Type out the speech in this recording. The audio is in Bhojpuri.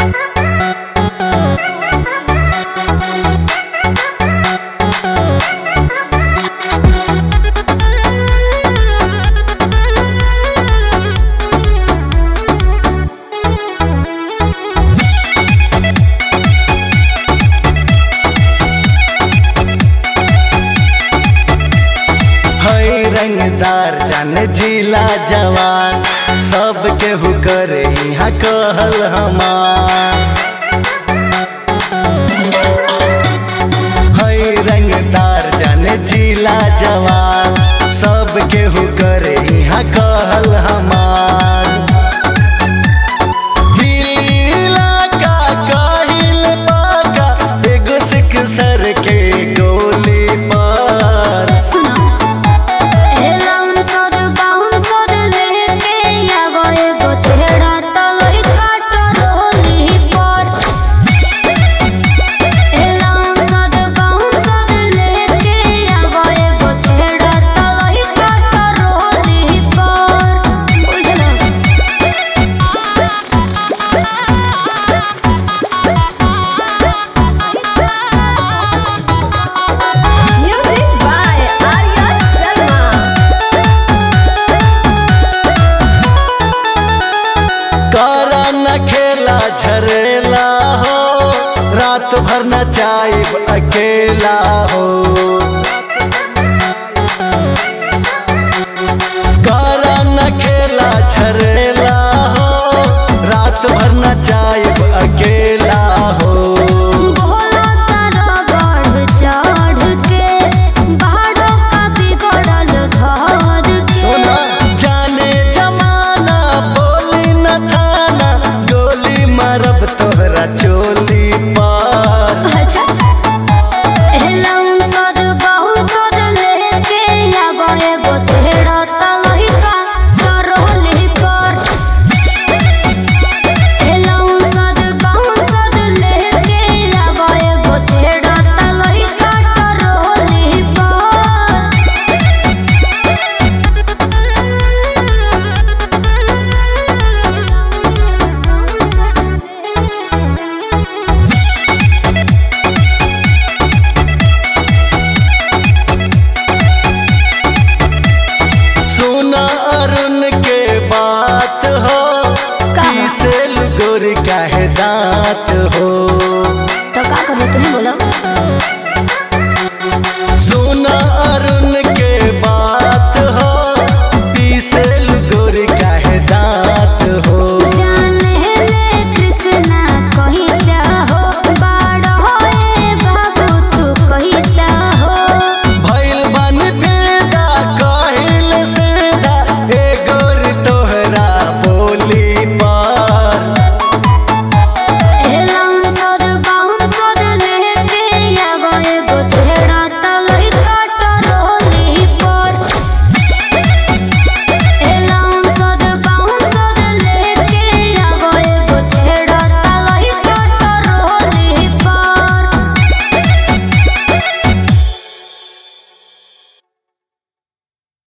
हई रंगदार जान जिला जवान सब केहू करे यहाँ कहल हमार हई रंगदार जान जिला जवान सब केहू करे यहाँ कहल हमार हिला का काहिल पाका एगो सिख सर के गोली पर सुनो एलाउन सर बाउन सर लेके आगो एगो चेहरा तलई काट रोली पर एलाउन सर बाउन सर लेके आगो एगो चेहरा तलई काट रोली पर बुझलो Music by Arya Sharma. करा न खेला झरेला हो रात भर न चाइब अकेला हो करा न खेला झरेला हो रात भर न चाइब अकेला हो बोलो तारा बढ़ चढ़ के बाहरों का बिगड़ल घर के सोना जाने जमाना बोली न थाना गोली मारब तोहरा चोली पर अच्छा एलाउन सज बहु सज लेके आगो एगो चेहरा तलही का करोली पर एलाउन सज बहु सज लेके आगो एगो चेहरा तलही का करोली पर सुना अरुण के बात हो का? से गोरी काहे दांत हो तो का करो तुम्हें